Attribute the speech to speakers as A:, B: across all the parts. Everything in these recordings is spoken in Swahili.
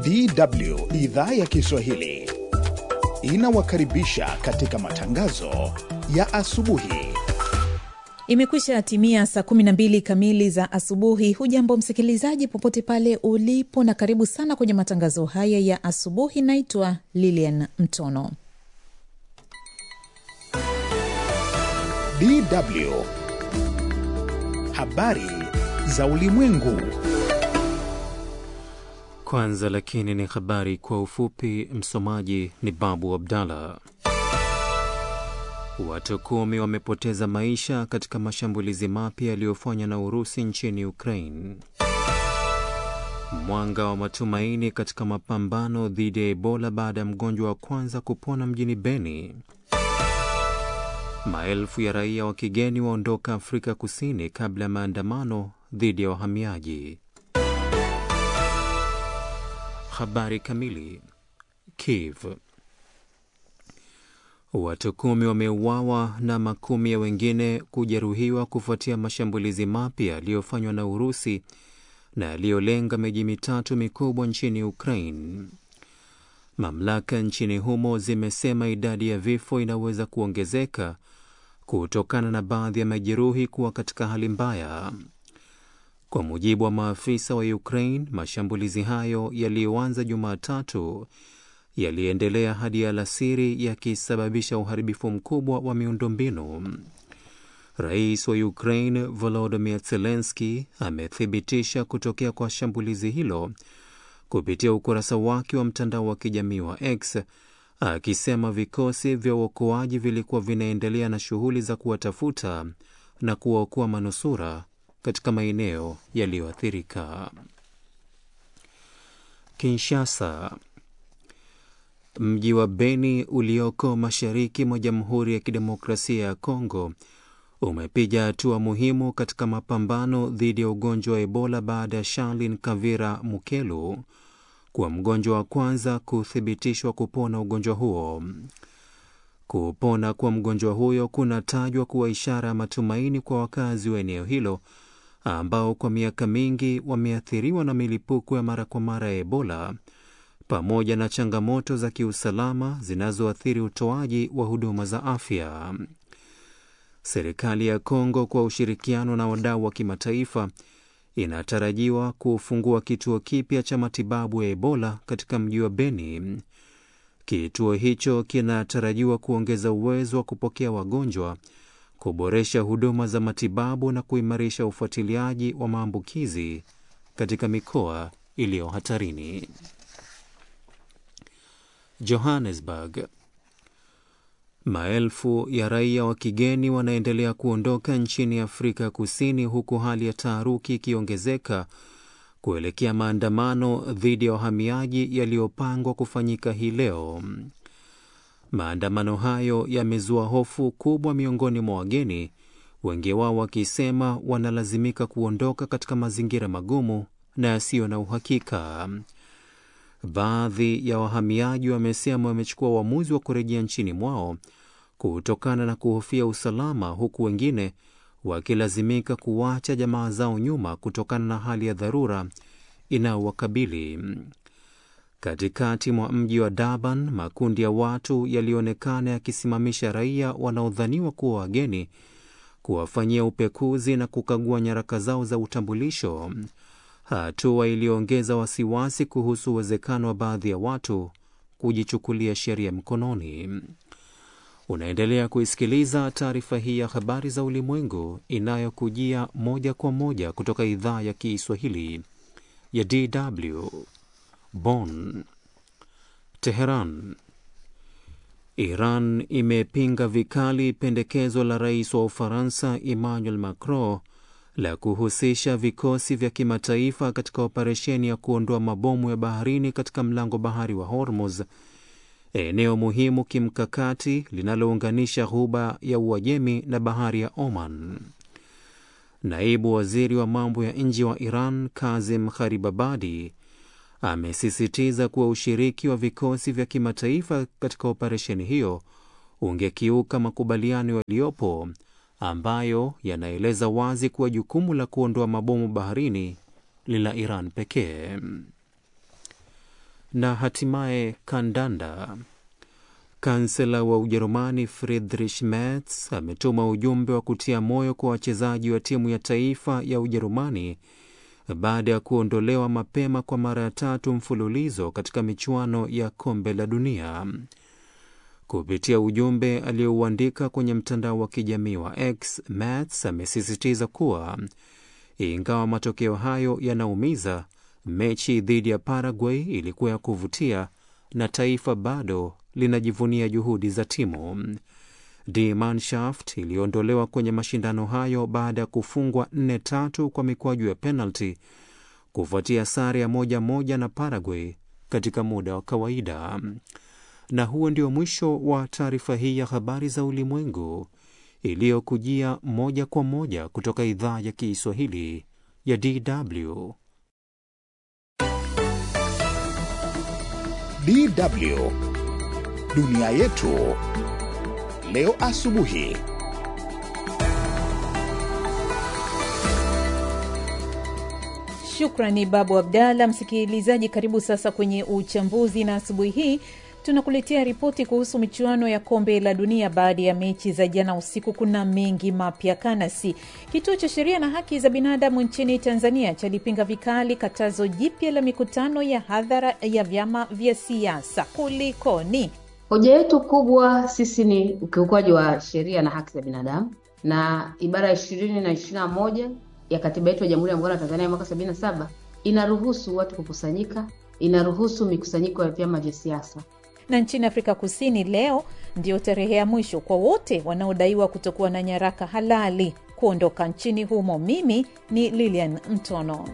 A: DW idhaa ya Kiswahili inawakaribisha katika matangazo ya asubuhi.
B: Imekwisha timia saa 12 kamili za asubuhi. Hujambo msikilizaji, popote pale ulipo, na karibu sana kwenye matangazo haya ya asubuhi. Naitwa Lilian Mtono.
A: DW habari za ulimwengu.
C: Kwanza lakini ni habari kwa ufupi. Msomaji ni Babu Abdallah. Watu kumi wamepoteza maisha katika mashambulizi mapya yaliyofanywa na Urusi nchini Ukraine. Mwanga wa matumaini katika mapambano dhidi ya Ebola baada ya mgonjwa wa kwanza kupona mjini Beni. Maelfu ya raia wa kigeni waondoka Afrika Kusini kabla ya maandamano dhidi ya wahamiaji. Habari kamili. Kiev. Watu kumi wameuawa na makumi ya wengine kujeruhiwa kufuatia mashambulizi mapya yaliyofanywa na Urusi na yaliyolenga miji mitatu mikubwa nchini Ukraine. Mamlaka nchini humo zimesema idadi ya vifo inaweza kuongezeka kutokana na baadhi ya majeruhi kuwa katika hali mbaya. Kwa mujibu wa maafisa wa Ukraine, mashambulizi hayo yaliyoanza Jumatatu yaliendelea hadi alasiri yakisababisha uharibifu mkubwa wa miundombinu. Rais wa Ukraine Volodymyr Zelensky amethibitisha kutokea kwa shambulizi hilo kupitia ukurasa wake wa mtandao wa kijamii wa X akisema vikosi vya uokoaji vilikuwa vinaendelea na shughuli za kuwatafuta na kuwaokoa manusura katika maeneo yaliyoathirika. Kinshasa. Mji wa Beni ulioko mashariki mwa Jamhuri ya Kidemokrasia ya Kongo umepiga hatua muhimu katika mapambano dhidi ya ugonjwa wa Ebola baada ya Charlin Kavira Mukelu kuwa mgonjwa wa kwanza kuthibitishwa kupona ugonjwa huo. Kupona kwa mgonjwa huyo kunatajwa kuwa ishara ya matumaini kwa wakazi wa eneo hilo ambao kwa miaka mingi wameathiriwa na milipuko ya mara kwa mara ya Ebola pamoja na changamoto za kiusalama zinazoathiri utoaji wa huduma za afya. Serikali ya Kongo kwa ushirikiano na wadau wa kimataifa inatarajiwa kufungua kituo kipya cha matibabu ya Ebola katika mji wa Beni. Kituo hicho kinatarajiwa kuongeza uwezo wa kupokea wagonjwa, kuboresha huduma za matibabu na kuimarisha ufuatiliaji wa maambukizi katika mikoa iliyo hatarini. Johannesburg. Maelfu ya raia wa kigeni wanaendelea kuondoka nchini Afrika Kusini huku hali ya taharuki ikiongezeka kuelekea maandamano dhidi ya wahamiaji yaliyopangwa kufanyika hii leo. Maandamano hayo yamezua hofu kubwa miongoni mwa wageni, wengi wao wakisema wanalazimika kuondoka katika mazingira magumu na yasiyo na uhakika. Baadhi ya wahamiaji wamesema wamechukua uamuzi wa kurejea nchini mwao kutokana na kuhofia usalama, huku wengine wakilazimika kuwacha jamaa zao nyuma kutokana na hali ya dharura inayowakabili. Katikati mwa mji wa Durban, makundi ya watu yalionekana yakisimamisha raia wanaodhaniwa kuwa wageni, kuwafanyia upekuzi na kukagua nyaraka zao za utambulisho, hatua iliyoongeza wasiwasi kuhusu uwezekano wa baadhi ya watu kujichukulia sheria mkononi. Unaendelea kuisikiliza taarifa hii ya habari za ulimwengu inayokujia moja kwa moja kutoka idhaa ya Kiswahili ya DW Bonn. Teheran. Iran imepinga vikali pendekezo la rais wa Ufaransa Emmanuel Macron la kuhusisha vikosi vya kimataifa katika operesheni ya kuondoa mabomu ya baharini katika mlango bahari wa Hormuz, eneo muhimu kimkakati linalounganisha ghuba ya Uajemi na bahari ya Oman. Naibu waziri wa mambo ya nje wa Iran Kazim Kharibabadi amesisitiza kuwa ushiriki wa vikosi vya kimataifa katika operesheni hiyo ungekiuka makubaliano yaliyopo ambayo yanaeleza wazi kuwa jukumu la kuondoa mabomu baharini ni la Iran pekee. Na hatimaye kandanda. Kansela wa Ujerumani Friedrich Merz ametuma ujumbe wa kutia moyo kwa wachezaji wa timu ya taifa ya Ujerumani baada ya kuondolewa mapema kwa mara ya tatu mfululizo katika michuano ya kombe la dunia. Kupitia ujumbe aliyouandika kwenye mtandao wa kijamii wa X, Merz amesisitiza kuwa ingawa matokeo hayo yanaumiza, mechi dhidi ya Paraguay ilikuwa ya kuvutia na taifa bado linajivunia juhudi za timu. Die Mannschaft iliondolewa kwenye mashindano hayo baada ya kufungwa nne tatu kwa mikwaju ya penalti kufuatia sare ya moja moja na Paraguay katika muda wa kawaida. Na huo ndio mwisho wa taarifa hii ya habari za ulimwengu iliyokujia moja kwa moja kutoka idhaa ya Kiswahili ya DW.
A: DW dunia yetu leo asubuhi.
B: Shukrani Babu Abdalla. Msikilizaji, karibu sasa kwenye uchambuzi, na asubuhi hii tunakuletea ripoti kuhusu michuano ya kombe la dunia. Baada ya mechi za jana usiku, kuna mengi mapya. Kanasi, kituo cha sheria na haki za binadamu nchini Tanzania, chalipinga vikali katazo jipya la mikutano ya hadhara ya vyama vya siasa. Kulikoni?
D: Hoja yetu kubwa sisi ni ukiukwaji wa sheria na haki za binadamu na ibara ya ishirini na ishirini na moja ya katiba yetu ya Jamhuri ya Muungano wa Tanzania mwaka sabini na saba inaruhusu watu kukusanyika, inaruhusu mikusanyiko ya vyama vya siasa.
B: Na nchini Afrika Kusini leo ndio tarehe ya mwisho kwa wote wanaodaiwa kutokuwa na nyaraka halali kuondoka nchini humo. Mimi ni Lilian Mtono.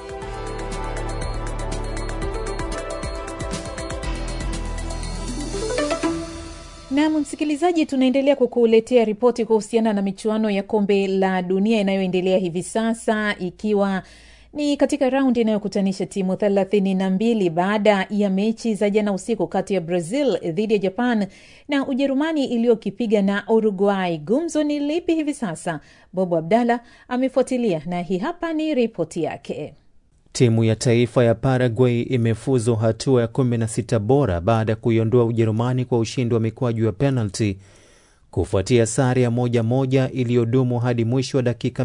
B: Nam msikilizaji, tunaendelea kukuletea ripoti kuhusiana na michuano ya kombe la dunia inayoendelea hivi sasa ikiwa ni katika raundi inayokutanisha timu thelathini na mbili baada ya mechi za jana usiku kati ya Brazil dhidi ya Japan na Ujerumani iliyokipiga na Uruguay. Gumzo ni lipi hivi sasa? Bobo Abdalla amefuatilia na hii hapa ni ripoti yake.
C: Timu ya taifa ya Paraguay imefuzu hatua ya 16 bora baada ya kuiondoa Ujerumani kwa ushindi wa mikwaju ya penalti kufuatia sare ya moja moja iliyodumu hadi mwisho wa dakika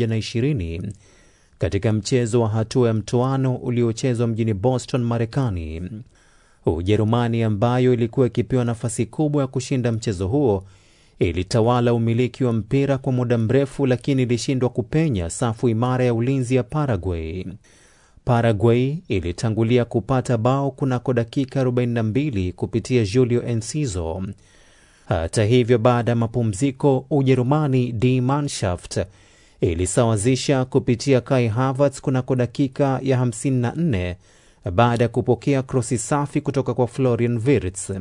C: 120 katika mchezo wa hatua ya mtoano uliochezwa mjini Boston, Marekani. Ujerumani ambayo ilikuwa ikipewa nafasi kubwa ya kushinda mchezo huo ilitawala umiliki wa mpira kwa muda mrefu, lakini ilishindwa kupenya safu imara ya ulinzi ya Paraguay. Paraguay ilitangulia kupata bao kunako dakika 42 kupitia Julio Enciso. Hata hivyo, baada ya mapumziko, Ujerumani Die Mannschaft ilisawazisha kupitia Kai Havertz kunako dakika ya 54 baada ya kupokea krosi safi kutoka kwa Florian Wirtz.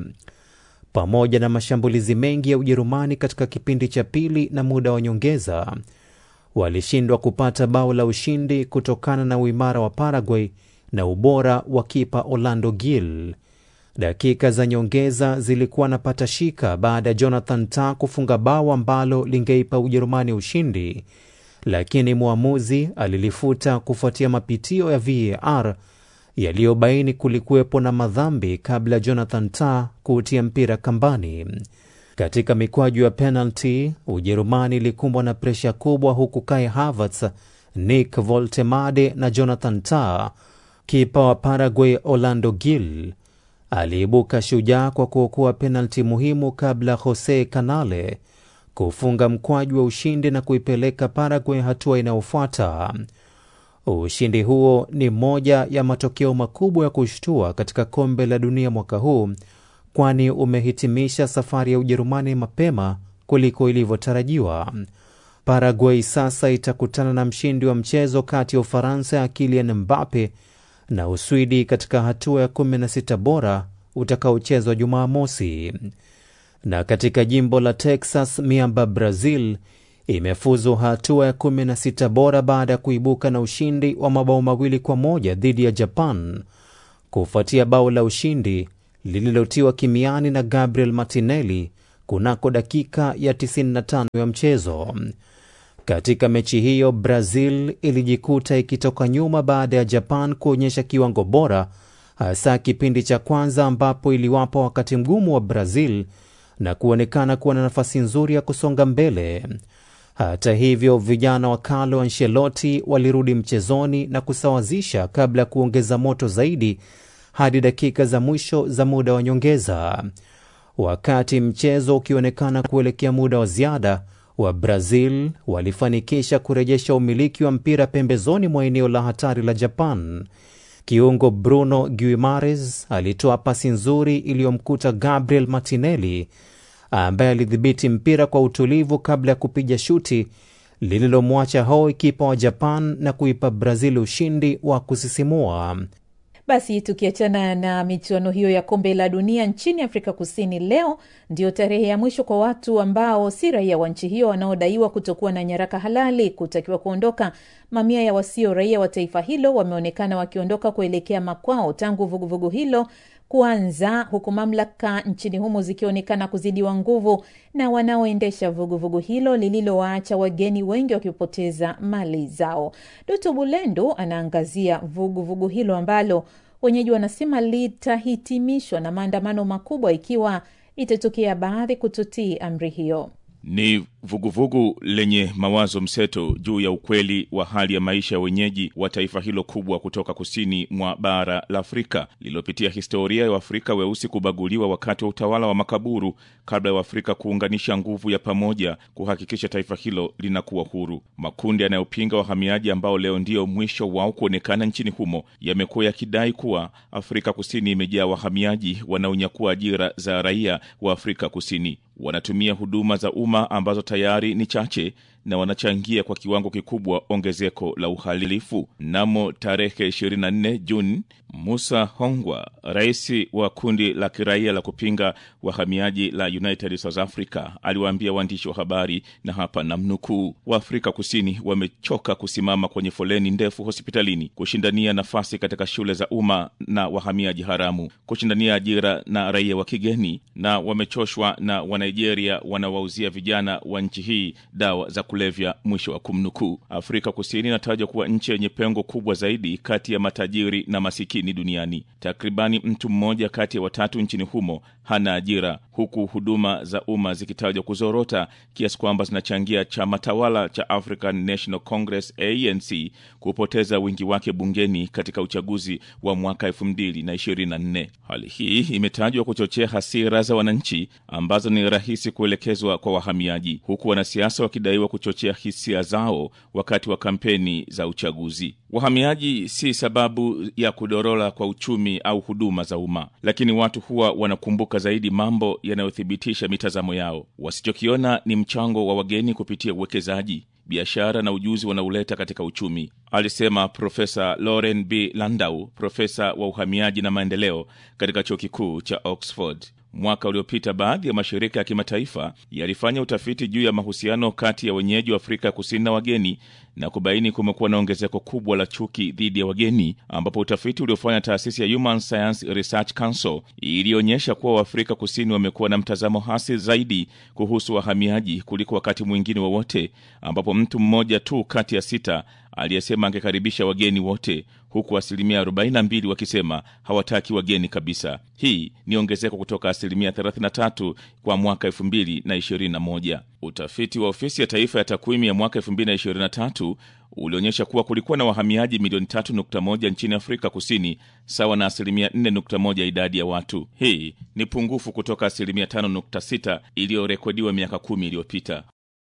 C: Pamoja na mashambulizi mengi ya Ujerumani katika kipindi cha pili na muda wa nyongeza, walishindwa kupata bao la ushindi kutokana na uimara wa Paraguay na ubora wa kipa Orlando Gil. Dakika za nyongeza zilikuwa na patashika baada ya Jonathan Tah kufunga bao ambalo lingeipa Ujerumani ushindi, lakini mwamuzi alilifuta kufuatia mapitio ya VAR yaliyobaini kulikuwepo na madhambi kabla Jonathan Tah kuutia mpira kambani. Katika mikwaju ya penalti, Ujerumani ilikumbwa na presha kubwa, huku Kai Havertz, Nick Voltemade na Jonathan Tah. Kipa wa Paraguay Orlando Gil aliibuka shujaa kwa kuokoa penalti muhimu kabla Jose Canale kufunga mkwaju wa ushindi na kuipeleka Paraguay hatua inayofuata. Ushindi huo ni moja ya matokeo makubwa ya kushtua katika kombe la dunia mwaka huu, kwani umehitimisha safari ya Ujerumani mapema kuliko ilivyotarajiwa. Paraguay sasa itakutana na mshindi wa mchezo kati ya Ufaransa ya Kylian Mbappe na Uswidi katika hatua ya 16 bora utakaochezwa Jumamosi. Na katika jimbo la Texas, miamba Brazil imefuzu hatua ya 16 bora baada ya kuibuka na ushindi wa mabao mawili kwa moja dhidi ya Japan kufuatia bao la ushindi lililotiwa kimiani na Gabriel Martinelli kunako dakika ya 95 ya mchezo. Katika mechi hiyo Brazil ilijikuta ikitoka nyuma baada ya Japan kuonyesha kiwango bora hasa kipindi cha kwanza ambapo iliwapa wakati mgumu wa Brazil na kuonekana kuwa na nafasi nzuri ya kusonga mbele. Hata hivyo, vijana wa Carlo Ancelotti walirudi mchezoni na kusawazisha kabla ya kuongeza moto zaidi hadi dakika za mwisho za muda wa nyongeza. Wakati mchezo ukionekana kuelekea muda wa ziada, wa Brazil walifanikisha kurejesha umiliki wa mpira pembezoni mwa eneo la hatari la Japan. Kiungo Bruno Guimares alitoa pasi nzuri iliyomkuta Gabriel Martinelli ambaye alidhibiti mpira kwa utulivu kabla ya kupiga shuti lililomwacha hoi kipa wa Japan na kuipa Brazil ushindi wa kusisimua.
B: Basi tukiachana na michuano hiyo ya kombe la dunia nchini Afrika Kusini, leo ndio tarehe ya mwisho kwa watu ambao si raia wa nchi hiyo wanaodaiwa kutokuwa na nyaraka halali kutakiwa kuondoka. Mamia ya wasio raia wa taifa hilo wameonekana wakiondoka kuelekea makwao tangu vuguvugu vugu hilo kuanza, huku mamlaka nchini humo zikionekana kuzidiwa nguvu na wanaoendesha vuguvugu hilo lililowaacha wageni wengi wakipoteza mali zao. Doto Bulendu anaangazia vuguvugu vugu hilo ambalo wenyeji wanasema litahitimishwa na maandamano makubwa ikiwa itatokea baadhi kutotii amri hiyo.
E: Ni vuguvugu vugu lenye mawazo mseto juu ya ukweli wa hali ya maisha ya wenyeji wa taifa hilo kubwa kutoka kusini mwa bara la Afrika lililopitia historia ya Waafrika weusi kubaguliwa wakati wa utawala wa makaburu kabla ya Waafrika kuunganisha nguvu ya pamoja kuhakikisha taifa hilo linakuwa huru. Makundi yanayopinga wahamiaji ambao leo ndio mwisho wao kuonekana nchini humo yamekuwa yakidai kuwa Afrika Kusini imejaa wahamiaji wanaonyakua ajira za raia wa Afrika Kusini. Wanatumia huduma za umma ambazo tayari ni chache na wanachangia kwa kiwango kikubwa ongezeko la uhalifu. Mnamo tarehe 24 Juni, Musa Hongwa, rais wa kundi la kiraia la kupinga wahamiaji la United South Africa, aliwaambia waandishi wa habari, na hapa namnukuu, Waafrika Kusini wamechoka kusimama kwenye foleni ndefu hospitalini, kushindania nafasi katika shule za umma na wahamiaji haramu, kushindania ajira na raia wa kigeni, na wamechoshwa na Wanigeria wanawauzia vijana wa nchi hii dawa za kulevya, mwisho wa kumnukuu. Afrika Kusini inatajwa kuwa nchi yenye pengo kubwa zaidi kati ya matajiri na masikini duniani. Takribani mtu mmoja kati ya watatu nchini humo hana ajira, huku huduma za umma zikitajwa kuzorota kiasi kwamba zinachangia chama tawala cha African National Congress ANC kupoteza wingi wake bungeni katika uchaguzi wa mwaka elfu mbili na ishirini na nne. Hali hii imetajwa kuchochea hasira za wananchi ambazo ni rahisi kuelekezwa kwa wahamiaji, huku wanasiasa wakidaiwa kuchochea hisia zao wakati wa kampeni za uchaguzi. Wahamiaji si sababu ya kudorola kwa uchumi au huduma za umma, lakini watu huwa wanakumbuka zaidi mambo yanayothibitisha mitazamo yao. Wasichokiona ni mchango wa wageni kupitia uwekezaji, biashara na ujuzi wanaoleta katika uchumi, alisema Profesa Lauren B Landau, profesa wa uhamiaji na maendeleo katika chuo kikuu cha Oxford. Mwaka uliopita baadhi ya mashirika ya kimataifa yalifanya utafiti juu ya mahusiano kati ya wenyeji wa Afrika ya Kusini na wageni na kubaini kumekuwa na ongezeko kubwa la chuki dhidi ya wageni, ambapo utafiti uliofanya taasisi ya Human Science Research Council ilionyesha kuwa Waafrika Kusini wamekuwa na mtazamo hasi zaidi kuhusu wahamiaji kuliko wakati mwingine wowote, ambapo mtu mmoja tu kati ya sita aliyesema angekaribisha wageni wote huku asilimia 42 wakisema hawataki wageni kabisa. Hii ni ongezeko kutoka asilimia 33 kwa mwaka 2021. Utafiti wa ofisi ya taifa ya takwimu ya mwaka 2023 ulionyesha kuwa kulikuwa na wahamiaji milioni 3.1 nchini Afrika Kusini, sawa na asilimia 4.1 idadi ya watu. Hii ni pungufu kutoka asilimia 5.6 iliyorekodiwa miaka kumi iliyopita.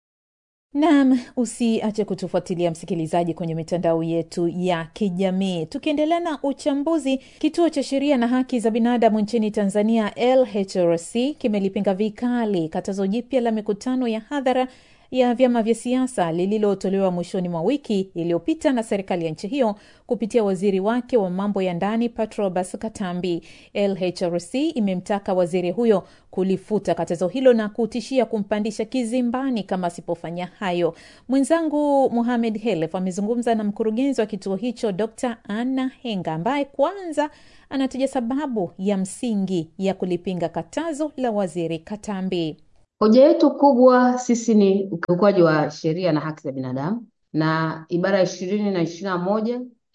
B: Naam, usiache kutufuatilia msikilizaji, kwenye mitandao yetu ya kijamii. Tukiendelea na uchambuzi, kituo cha sheria na haki za binadamu nchini Tanzania, LHRC, kimelipinga vikali katazo jipya la mikutano ya hadhara ya vyama vya siasa lililotolewa mwishoni mwa wiki iliyopita na serikali ya nchi hiyo kupitia waziri wake wa mambo ya ndani Patrobas Katambi. LHRC imemtaka waziri huyo kulifuta katazo hilo na kutishia kumpandisha kizimbani kama asipofanya hayo. Mwenzangu Muhamed Helef amezungumza na mkurugenzi wa kituo hicho Dr Anna Henga ambaye kwanza anataja sababu ya msingi ya kulipinga katazo la waziri Katambi.
D: Hoja yetu kubwa sisi ni ukiukwaji wa sheria na haki za binadamu, na ibara ya ishirini na ishirini na moja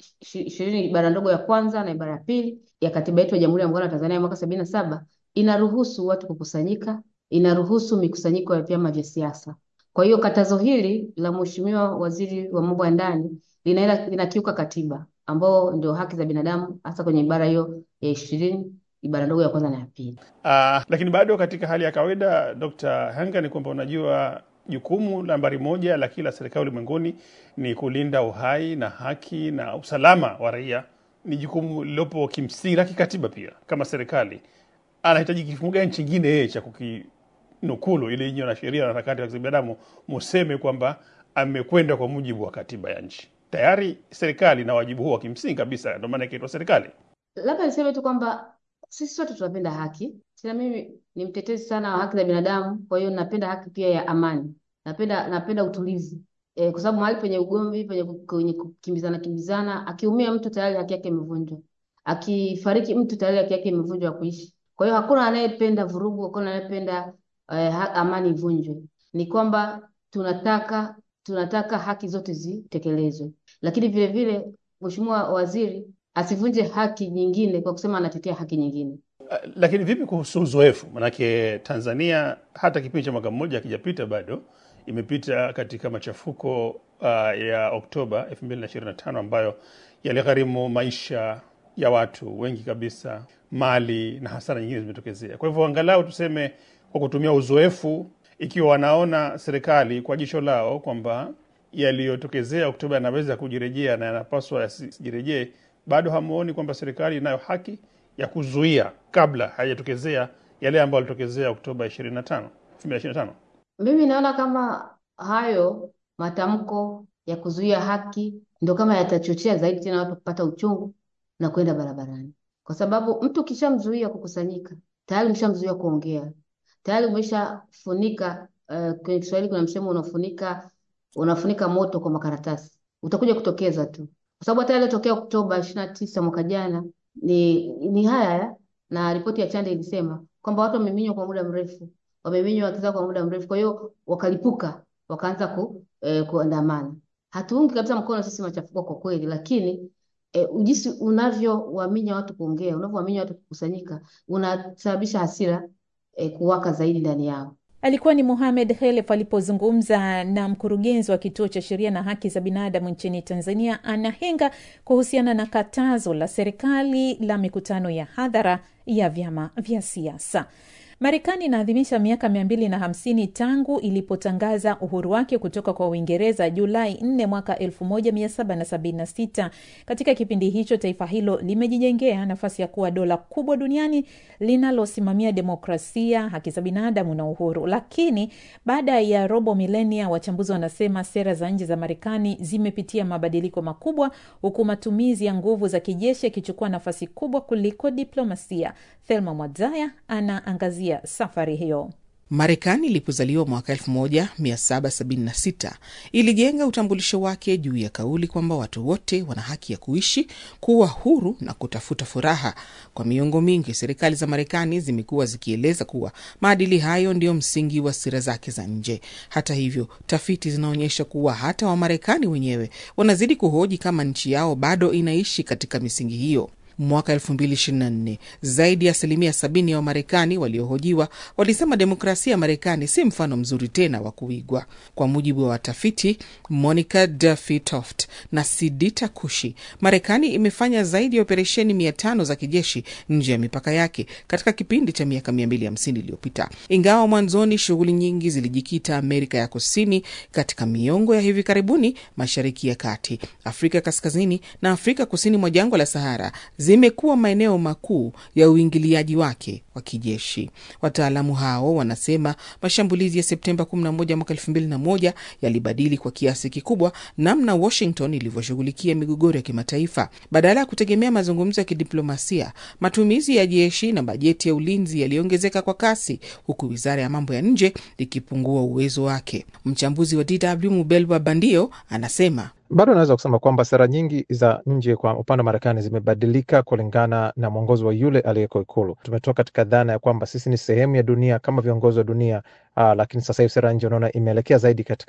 D: ishirini ibara ndogo ya kwanza na ibara ya pili ya katiba yetu ya Jamhuri ya Muungano wa Tanzania ya mwaka sabini na saba inaruhusu watu kukusanyika, inaruhusu mikusanyiko ya vyama vya siasa. Kwa hiyo katazo hili la Mheshimiwa Waziri wa Mambo ya Ndani linaenda linakiuka katiba ambao ndio haki za binadamu hasa kwenye ibara hiyo ya ishirini ibara ndogo ya kwanza na ya pili.
F: Uh, lakini bado katika hali ya kawaida Dr. Hanga, ni kwamba unajua jukumu nambari moja la kila serikali ulimwenguni ni kulinda uhai na haki na usalama wa raia. Ni jukumu lilopo kimsingi la kikatiba pia. Kama serikali anahitaji kifungu gani chingine yeye cha kukinukulu ili nyinyi wanasheria na harakati za binadamu museme kwamba amekwenda kwa mujibu wa katiba ya nchi? Tayari serikali na wajibu huo wa kimsingi kabisa, ndio maana ikaitwa serikali.
D: Labda niseme tu kwamba sisi sote tunapenda haki. Tena mimi ni mtetezi sana wa haki za binadamu, kwa hiyo napenda haki pia ya amani. Napenda napenda utulivu. E, kwa sababu mahali penye ugomvi, penye kwenye kukimbizana kimbizana, akiumia mtu tayari haki yake imevunjwa. Akifariki mtu tayari haki yake imevunjwa ya kuishi. Kwa hiyo hakuna anayependa vurugu, hakuna anayependa eh, ha- amani ivunjwe. Ni kwamba tunataka tunataka haki zote zitekelezwe, lakini vile vile Mheshimiwa Waziri asivunje haki nyingine kwa kusema anatetea haki nyingine.
F: Uh, lakini vipi kuhusu uzoefu? Manake Tanzania hata kipindi cha mwaka mmoja akijapita bado imepita katika machafuko uh, ya Oktoba 2025 ambayo yaligharimu maisha ya watu wengi kabisa, mali na hasara nyingine zimetokezea. Kwa hivyo angalau tuseme kwa kutumia uzoefu, ikiwa wanaona serikali kwa jicho lao kwamba yaliyotokezea Oktoba yanaweza kujirejea na yanapaswa yasijirejee, bado hamuoni kwamba serikali inayo haki ya kuzuia kabla hayajatokezea yale ambayo yalitokezea Oktoba 25 2025?
D: Mimi naona kama hayo matamko ya kuzuia haki ndo kama yatachochea zaidi tena watu kupata uchungu na kwenda barabarani, kwa sababu mtu ukishamzuia kukusanyika tayari umeshamzuia kuongea, tayari umeshafunika. Uh, kwenye Kiswahili kuna msemo unafunika unafunika moto kwa makaratasi, utakuja kutokeza tu, kwa sababu hata yaliyotokea Oktoba ishirini na tisa mwaka jana ni ni haya haya, na ripoti ya Chande ilisema kwamba watu wameminywa kwa muda mrefu, wameminywa haki zao kwa muda mrefu, kwa hiyo wakalipuka, wakaanza ku, eh, kuandamana. Hatuungi kabisa mkono sisi machafuko kwa kweli, lakini eh, jinsi unavyowaminya watu kuongea, unavyowaminya watu kukusanyika, unasababisha hasira eh, kuwaka zaidi ndani yao.
B: Alikuwa ni Mohamed Khelef alipozungumza na mkurugenzi wa kituo cha sheria na haki za binadamu nchini Tanzania, Anna Henga, kuhusiana na katazo la serikali la mikutano ya hadhara ya vyama vya siasa. Marekani inaadhimisha miaka mia mbili na hamsini tangu ilipotangaza uhuru wake kutoka kwa Uingereza Julai 4 mwaka 1776. Katika kipindi hicho taifa hilo limejijengea nafasi ya kuwa dola kubwa duniani linalosimamia demokrasia, haki za binadamu na uhuru. Lakini baada ya robo milenia, wachambuzi wanasema sera za nje za Marekani zimepitia mabadiliko makubwa, huku matumizi ya nguvu za kijeshi yakichukua nafasi kubwa kuliko diplomasia. Thelma Mwadzaya anaangazia safari hiyo.
G: Marekani ilipozaliwa mwaka 1776 ilijenga utambulisho wake juu ya kauli kwamba watu wote wana haki ya kuishi, kuwa huru na kutafuta furaha. Kwa miongo mingi, serikali za Marekani zimekuwa zikieleza kuwa maadili hayo ndiyo msingi wa sera zake za nje. Hata hivyo, tafiti zinaonyesha kuwa hata Wamarekani wenyewe wanazidi kuhoji kama nchi yao bado inaishi katika misingi hiyo. Mwaka 2024 zaidi ya asilimia sabini ya Wamarekani waliohojiwa walisema demokrasia ya Marekani si mfano mzuri tena wa kuigwa. Kwa mujibu wa watafiti Monica Duffy Toft na Sidita Kushi, Marekani imefanya zaidi ya operesheni mia tano za kijeshi nje ya mipaka yake katika kipindi cha miaka 250 iliyopita. Ingawa mwanzoni shughuli nyingi zilijikita Amerika ya Kusini, katika miongo ya hivi karibuni Mashariki ya Kati, Afrika Kaskazini na Afrika kusini mwa jangwa la Sahara zimekuwa maeneo makuu ya uingiliaji wake wa kijeshi. Wataalamu hao wanasema mashambulizi ya Septemba 11 mwaka 2001 yalibadili kwa kiasi kikubwa namna Washington ilivyoshughulikia migogoro ya kimataifa. Badala ya kutegemea mazungumzo ya kidiplomasia, matumizi ya jeshi na bajeti ya ulinzi yaliongezeka kwa kasi, huku wizara ya mambo ya nje ikipungua uwezo wake. Mchambuzi wa DW Mubelwa Bandio anasema
H: bado naweza kusema kwamba sera nyingi za nje kwa upande wa Marekani zimebadilika kulingana na mwongozo wa yule aliyeko Ikulu. Tumetoka katika dhana ya kwamba sisi ni sehemu ya dunia kama viongozi wa dunia, uh, lakini sasa hivi sera ya nje unaona imeelekea zaidi katika